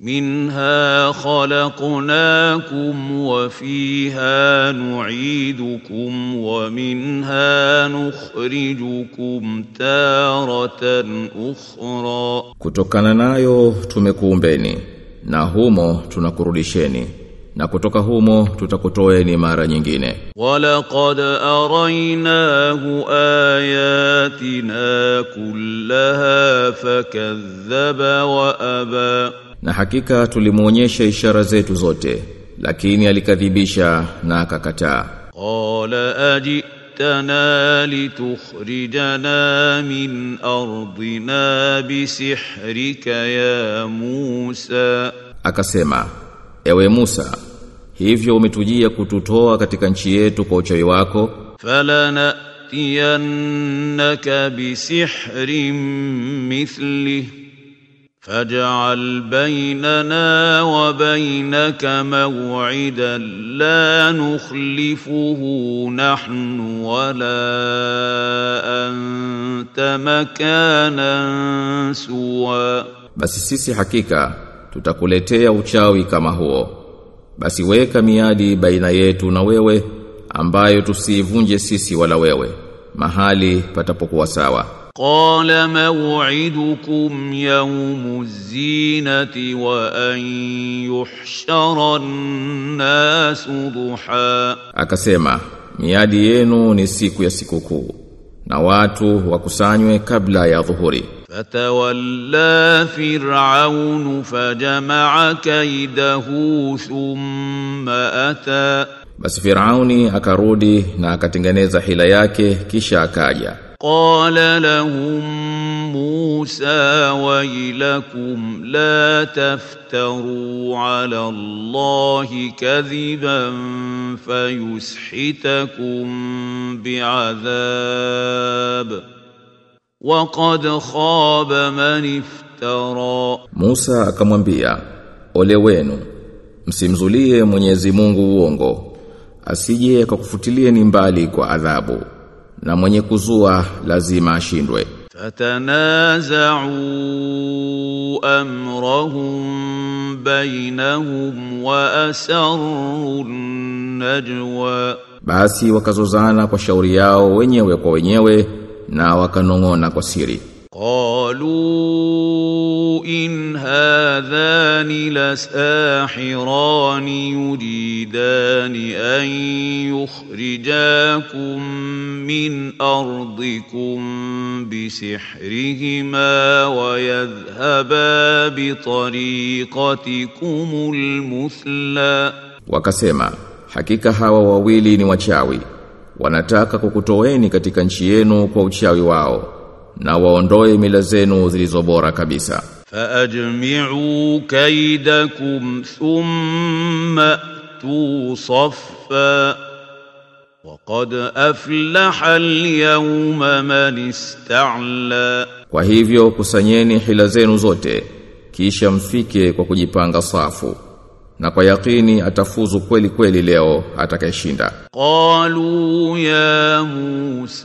منها خلقناكم وفيها نعيدكم ومنها نخرجكم تارة أخرى Kutokana nayo tumekuumbeni na humo tunakurudisheni na kutoka humo tutakutoeni mara nyingine. ولقد أريناه آياتنا كلها فكذب وأبى Na hakika tulimuonyesha ishara zetu zote, lakini alikadhibisha na akakataa. قال أجئتنا لتخرجنا من أرضنا بسحرك يا موسى Akasema, ewe Musa, hivyo umetujia kututoa katika nchi yetu kwa uchawi wako, فلنأتينك بسحر مثله فاجعل بيننا وبينك موعدا لا نخلفه نحن ولا أنت مكانا سوى basi sisi hakika tutakuletea uchawi kama huo. Basi weka miadi baina yetu na wewe ambayo tusiivunje sisi wala wewe, mahali patapokuwa sawa. قال موعدكم يوم الزينة وأن يحشر الناس ضحى Akasema, miadi yenu ni siku ya sikukuu na watu wakusanywe kabla ya dhuhuri. فتولى فرعون فجمع كيده ثم أتى Basi Firauni akarudi na akatengeneza hila yake kisha akaja. قال لهم موسى ويلكم لا تفتروا على الله كذبا فيسحتكم بعذاب وقد خاب من افترى Musa akamwambia, "Ole wenu, msimzulie Mwenyezi Mungu uongo, asije akakufutilieni mbali kwa adhabu, na mwenye kuzua lazima ashindwe." فتنازعوا امرهم بينهم واسروا النجوى Basi wakazozana kwa shauri yao wenyewe kwa wenyewe na wakanong'ona kwa siri. قالوا ان هذان لساحران يريدان ان يخرجاكم من ارضكم بسحرهما ويذهبا بطريقتكم المثلى Wakasema, hakika hawa wawili ni wachawi. Wanataka kukutoeni katika nchi yenu kwa uchawi wao na waondoe mila zenu zilizo bora kabisa. فأجمعوا كيدكم ثم أتوا صفا وقد أفلح اليوم من استعلى Kwa hivyo kusanyeni hila zenu zote kisha mfike kwa kujipanga safu. Na kwa yakini atafuzu kweli kweli leo atakayeshinda. قالوا يا موسى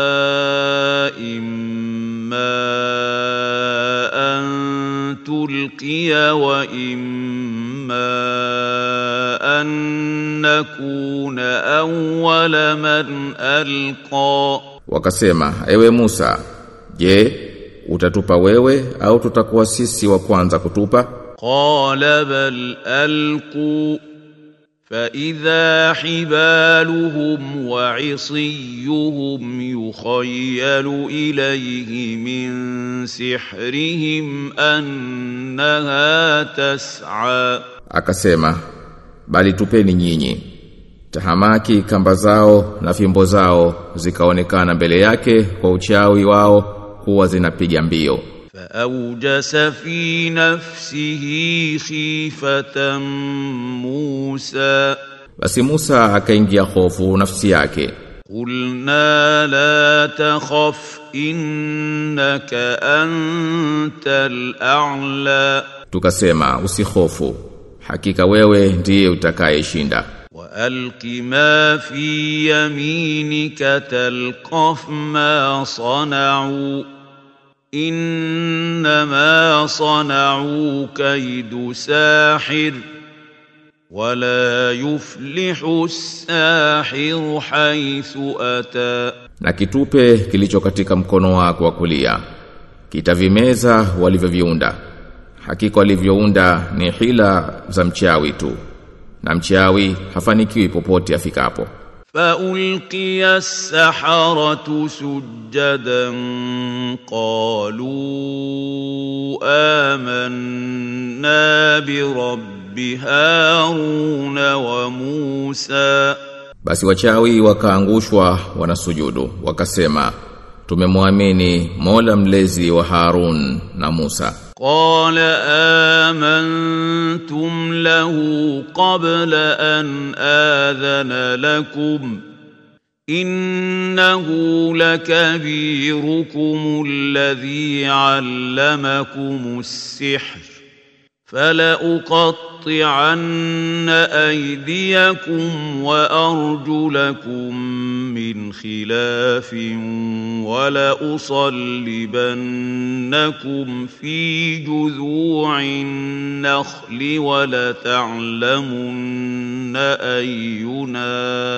إما أن تلقي وإما أن نكون أول من ألقى Wakasema, ewe Musa, je, utatupa wewe au tutakuwa sisi wa kwanza kutupa? قال بل ألقوا فإذا حبالهم وعصيهم يخيل إليه من سحرهم أنها تسعى Akasema, bali tupeni nyinyi. Tahamaki kamba zao na fimbo zao zikaonekana mbele yake kwa uchawi wao kuwa zinapiga mbio. فأوجس في نفسه خيفة موسى Basi Musa akaingia hofu nafsi yake. قلنا لا تخف إنك أنت الأعلى Tukasema usihofu. Hakika wewe ndiye utakayeshinda. وألق ما في يمينك تلقف ما صنعوا انما صنعوا كيد ساحر ولا يفلح الساحر حيث اتى Na kitupe kilicho katika mkono wako wa kulia kitavimeza walivyoviunda. Hakika walivyounda ni hila za mchawi tu. Na mchawi hafanikiwi popote afikapo. فألقي السحرة سجدا قالوا آمنا برب هارون وموسى Basi wachawi wakaangushwa wanasujudu wakasema tumemwamini Mola mlezi wa Harun na Musa. قال آمنتم له قبل أن آذن لكم إنه لكبيركم الذي علمكم السحر فلأقطعن أيديكم وأرجلكم من خلاف ولأصلبنكم في جذوع النخل ولتعلمن أينا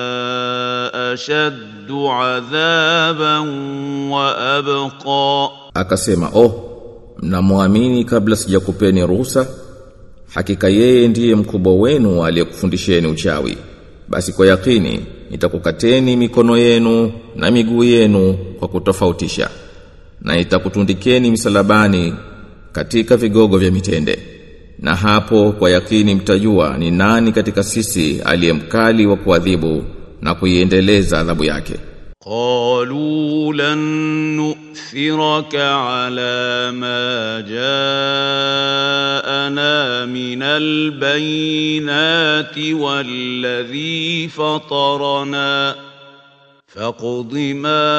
أشد عذابا وأبقى Akasema, "Oh, mnamwamini kabla sijakupeni ruhusa? Hakika yeye ndiye mkubwa wenu aliyekufundisheni uchawi. Basi kwa yakini nitakukateni mikono yenu na miguu yenu kwa kutofautisha. Na nitakutundikeni misalabani katika vigogo vya mitende. Na hapo kwa yakini mtajua ni nani katika sisi aliyemkali wa kuadhibu na kuiendeleza adhabu yake. قالوا لن نؤثرك على ما جاءنا من البينات والذي فطرنا فاقض ما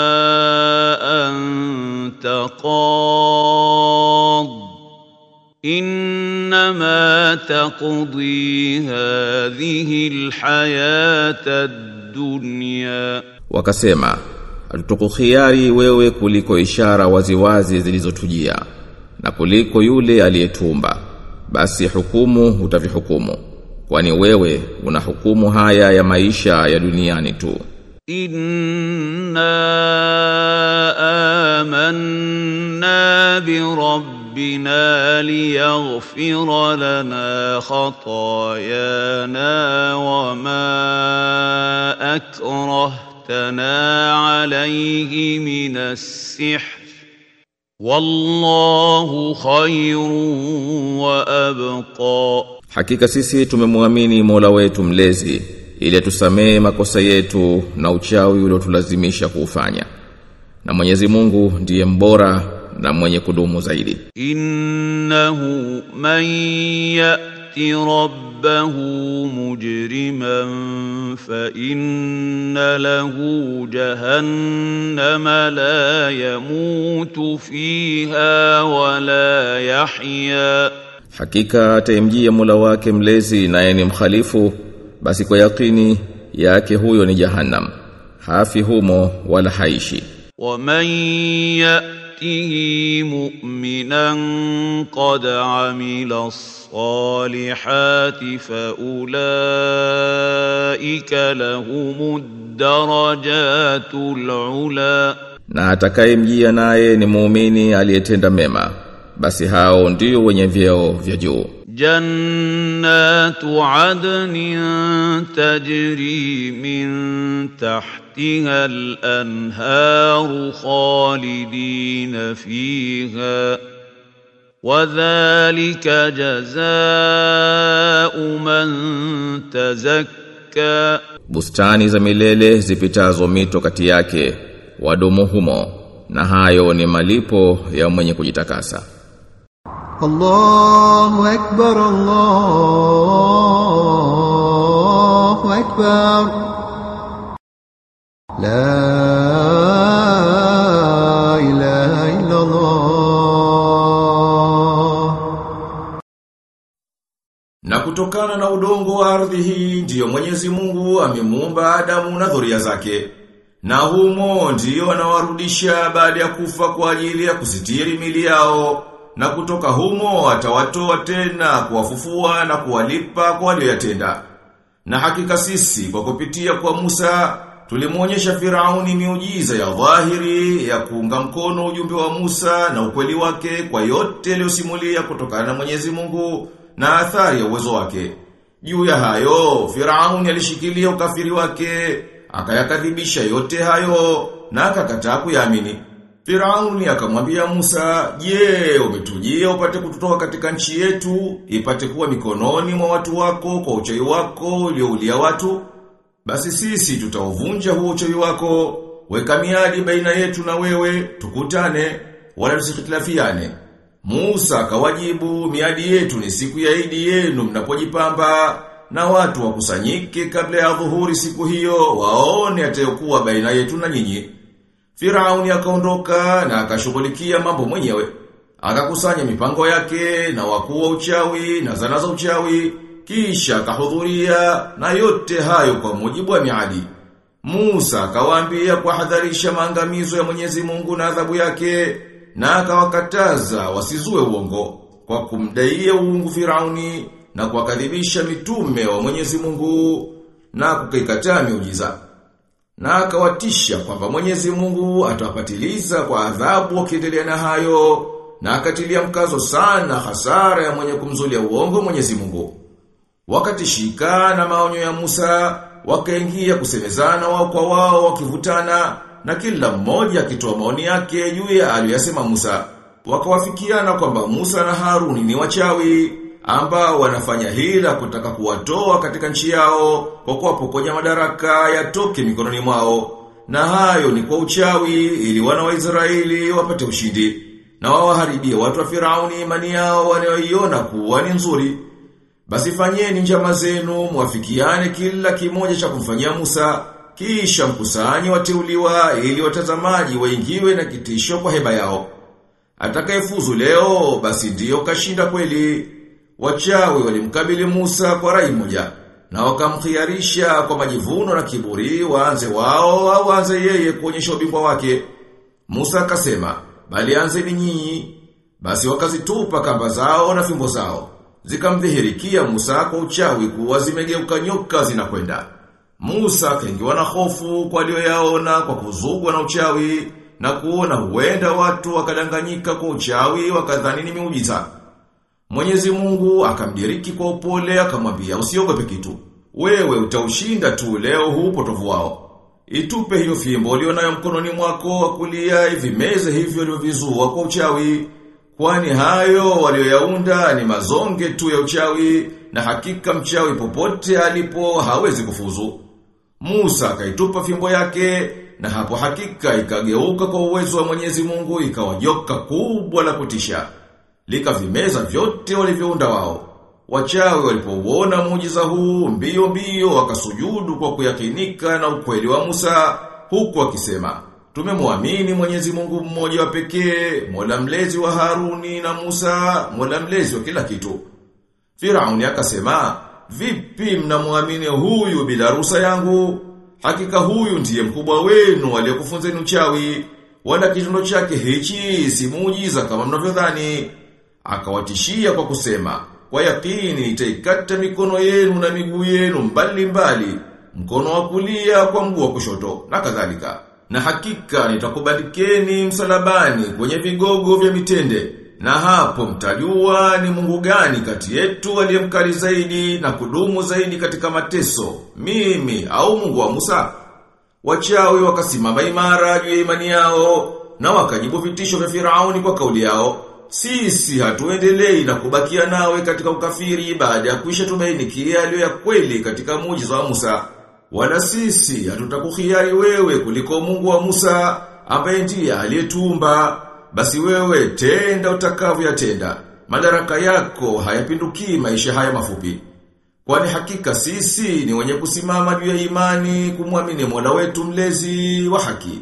انت قاض انما تقضي هذه الحياه الدنيا Wakasema, hatutukukhiari wewe kuliko ishara waziwazi zilizotujia na kuliko yule aliyetumba. Basi hukumu utavihukumu. Kwani wewe una hukumu haya ya maisha ya duniani tu. إنا آمنا بربنا ليغفر لنا خطايانا وما أكرهتنا عليه من السحر والله خير وأبقى Hakika sisi tumemwamini Mola wetu mlezi ili atusamee makosa yetu na uchawi uliotulazimisha kuufanya. Na Mwenyezi Mungu ndiye mbora na mwenye kudumu zaidi. إنه من يأت ربه مجرما فإن له جهنم لا يموت فيها ولا يحيا Hakika ataimjia Mola wake mlezi naye ni mkhalifu basi kwa yakini yake huyo ni Jahannam. Hafi humo wala haishi. ومن يأته مؤمنا قد عمل الصالحات فأولئك لهم الدرجات العلى Na atakayemjia naye ni muumini aliyetenda mema basi hao ndio wenye vyeo vya juu. جنات عدن تجري من تحتها الانهار خالدين فيها وذلك جزاء من تزكى Bustani za milele zipitazo mito kati yake wadumu humo na hayo ni malipo ya mwenye kujitakasa. الله أكبر الله أكبر لا إله إلا الله Na kutokana na udongo wa ardhi hii ndiyo Mwenyezi Mungu amemuumba Adamu na dhuria zake. Na humo ndiyo wanawarudisha baada ya kufa kwa ajili ya kusitiri mili yao. Na kutoka humo atawatoa tena kuwafufua na kuwalipa kwa walioyatenda. Na hakika sisi kwa kupitia kwa Musa tulimuonyesha Firauni miujiza ya dhahiri ya kuunga mkono ujumbe wa Musa na ukweli wake kwa yote aliyosimulia kutokana na Mwenyezi Mungu na athari ya uwezo wake. Juu ya hayo Firauni alishikilia ukafiri wake, akayakadhibisha yote hayo na akakataa kuyaamini. Firauni akamwambia Musa, "Je, umetujia upate kututoa katika nchi yetu, ipate kuwa mikononi mwa watu wako kwa uchawi wako ulioulia watu? Basi sisi tutauvunja huo uchawi wako, weka miadi baina yetu na wewe, tukutane, wala tusikhitilafiane." Musa akawajibu, "Miadi yetu ni siku ya Idi yenu mnapojipamba." Na watu wakusanyike kabla ya dhuhuri siku hiyo waone atayokuwa baina yetu na nyinyi. Firauni akaondoka na akashughulikia mambo mwenyewe. Akakusanya mipango yake na wakuu wa uchawi na zana za uchawi, kisha akahudhuria na yote hayo kwa mujibu wa miadi. Musa akawaambia kuhadharisha maangamizo ya Mwenyezi Mungu na adhabu yake na akawakataza wasizue uongo kwa kumdaia uungu Firauni na kuwakadhibisha mitume wa Mwenyezi Mungu na kukaikataa miujiza. Na akawatisha kwamba Mwenyezi Mungu atawapatiliza kwa adhabu wakiendelea na hayo na akatilia mkazo sana hasara ya mwenye kumzulia uongo Mwenyezi Mungu. Wakatishika na maonyo ya Musa, wakaingia kusemezana wao kwa wao wakivutana na kila mmoja akitoa maoni yake juu ya aliyosema Musa. Wakawafikiana kwamba Musa na Haruni ni wachawi ambao wanafanya hila kutaka kuwatoa katika nchi yao kwa kuwapokonya madaraka yatoke mikononi mwao. Na hayo ni kwa uchawi ili wana wa Israeli wapate ushindi na wawaharibie watu wa Firauni imani yao wanayoiona kuwa ni nzuri. Basi fanyeni njama zenu mwafikiane kila kimoja cha kumfanyia Musa kisha mkusanyi wateuliwa ili watazamaji waingiwe na kitisho kwa heba yao. Atakayefuzu leo basi ndiyo kashinda kweli. Wachawi walimkabili Musa kwa rai moja na wakamkhiarisha kwa majivuno na kiburi waanze wao au waanze yeye kuonyesha ubingwa wake. Musa akasema, "Bali anzeni nyinyi." Basi wakazitupa kamba zao na fimbo zao. Zikamdhihirikia Musa kwa uchawi kuwa zimegeuka nyoka zinakwenda. Musa akaingiwa na hofu kwa aliyoyaona kwa kuzugwa na uchawi na kuona huenda watu wakadanganyika kwa uchawi wakadhani ni miujiza. Mwenyezi Mungu akamdiriki kwa upole akamwambia usiogope kitu. Wewe utaushinda tu leo huu potovu wao. Itupe hiyo fimbo ulionayo mkononi mwako wa kulia ivimeze hivyo ulivyovizua kwa uchawi. Kwani hayo walioyaunda ni mazonge tu ya uchawi na hakika mchawi popote alipo hawezi kufuzu. Musa akaitupa fimbo yake na hapo hakika ikageuka kwa uwezo wa Mwenyezi Mungu ikawa joka kubwa la kutisha. Likavimeza vyote walivyounda wao. Wachawi walipouona muujiza huu mbio mbio wakasujudu kwa kuyakinika na ukweli wa Musa huku wakisema Tumemwamini Mwenyezi Mungu mmoja wa pekee, Mola mlezi wa Haruni na Musa, Mola mlezi wa kila kitu. Firauni akasema, "Vipi mnamwamini huyu bila ruhusa yangu? Hakika huyu ndiye mkubwa wenu aliyekufunzeni uchawi, wala kitendo chake hichi si muujiza kama mnavyodhani." Akawatishia kwa kusema, "Kwa yakini nitaikata mikono yenu na miguu yenu mbali mbali, mkono wa kulia kwa mguu wa kushoto na kadhalika." Na hakika nitakubandikeni msalabani kwenye vigogo vya mitende. Na hapo mtajua ni Mungu gani kati yetu aliyemkali zaidi na kudumu zaidi katika mateso, mimi au Mungu wa Musa. Wachawi wakasimama imara juu ya imani yao na wakajibu vitisho vya Firauni kwa kauli yao. Sisi hatuendelei na kubakia nawe katika ukafiri baada ya kuisha tumainikia aliyo ya kweli katika muujiza wa Musa. Wala sisi hatutakukhiari wewe kuliko Mungu wa Musa ambaye ndiye aliyetumba. Basi wewe tenda utakavyoyatenda. Madaraka yako hayapindukii maisha haya mafupi. Kwani hakika sisi ni wenye kusimama juu ya imani kumwamini Mola wetu mlezi wa haki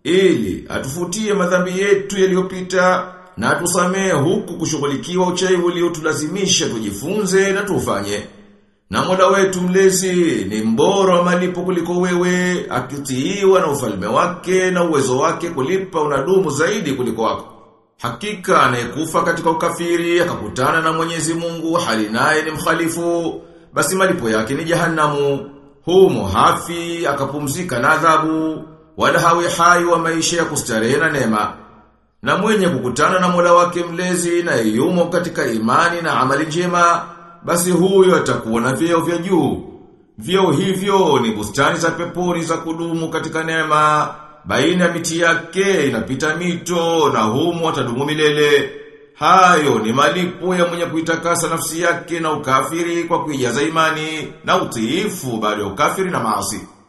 ili atufutie madhambi yetu yaliyopita na atusamee huku kushughulikiwa uchawi uliotulazimisha tujifunze na tufanye. Na Mola wetu mlezi ni mbora wa malipo kuliko wewe, akitiiwa na ufalme wake na uwezo wake kulipa unadumu zaidi kuliko wako. Hakika anayekufa katika ukafiri akakutana na Mwenyezi Mungu hali naye ni mkhalifu, basi malipo yake ni jahanamu. Humo hafi akapumzika na adhabu, wala hawi hai wa maisha ya kustarehe na neema. Na mwenye kukutana na Mola wake mlezi na yumo katika imani na amali njema, basi huyo atakuwa na vyeo vya juu. Vyeo hivyo ni bustani za peponi za kudumu katika neema, baina ya miti yake inapita mito na humo atadumu milele. Hayo ni malipo ya mwenye kuitakasa nafsi yake na ukafiri kwa kuijaza imani na utiifu baada ya ukafiri na maasi.